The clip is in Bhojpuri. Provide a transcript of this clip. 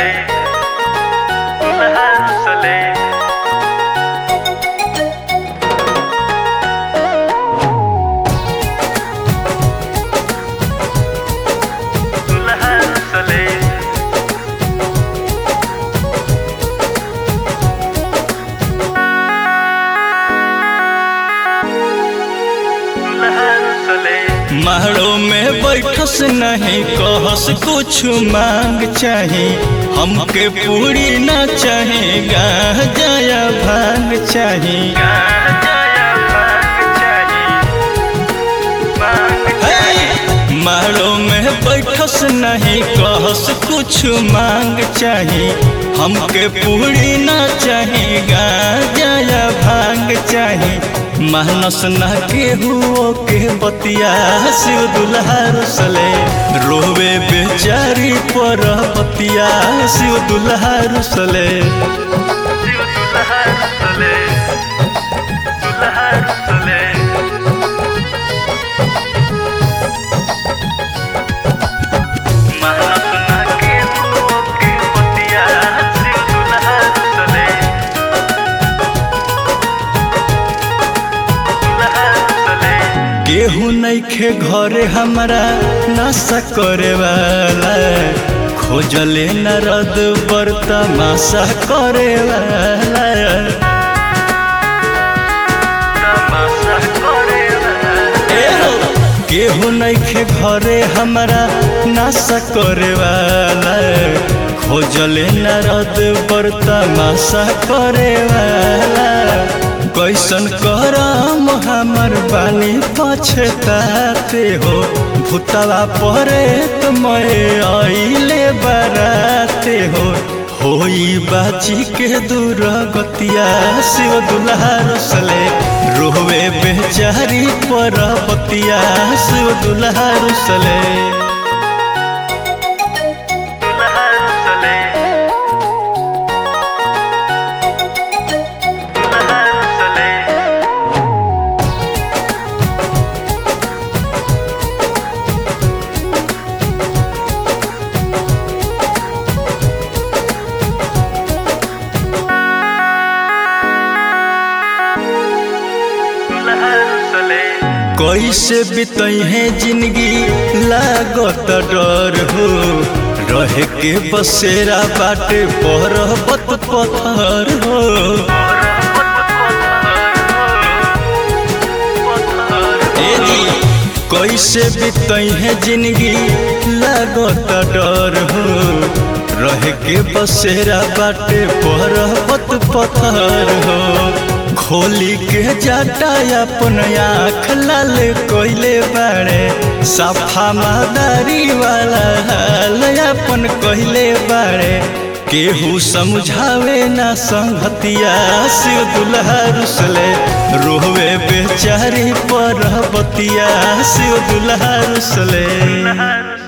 रुसले दुल्हा रुसले दुल्हा रुसले दुल्हा रुसले महड़ो में बैठस नहीं कहस कुछ मांग चाहे हमके पूरी ना चाहे गा जाया भांग चाहे गाया भाग चाहिए भाग हे! महड़ो में बैठस नहीं कहस कुछ मांग चाहे हमके पूरी ना चाहे गा जाया भांग चाहे मानस न केहू के बतिया शिव दुल्हा रुसले रोवे बेचारी पर बतिया शिव दुल्हा रुसले शिव दुल्हा रुसले दुल्हा रुसले मानस ना के हो के पतिया शिव दुल्हा रुसले दुल्हा रुसले केहू नइखे घरे हमरा नशा करे वाला खोजले नरद पर तमाशा करे वाला तमाशा करे ए हो! केहू नइखे घरे हमरा नशा करे वाला खोजले नरद पर तमाशा करे वाला कैसन करम हमर बानी पछताते हो भूतवा परे तुम्हें आइले बराते हो होई बाची के दूर गतिया शिव दुल्हा रुसले रोवे बेचारी पर बतिया शिव दुल्हा रुसले दुल्हा रुसले दुल्हा रुसले दुल्हा रुसले कैसे बितई है जिंदगी लागत डर हो रहे के बसेरा बाटे पर्वत पत्थर हो ए जी कैसे बितई है जिंदगी लागत डर हो रहे के बसेरा बाटे पर्वत पत्थर हो खोली के जाटा अपन आँख लाल कोइले बाड़े सफा मादारी वाला हाल अपन कहले बाड़े केहू समझावे ना संगतिया शिव दुल्हा रुसले रोवे बेचारी पर बतिया शिव दुल्हा रुसले दुल्हा रुसले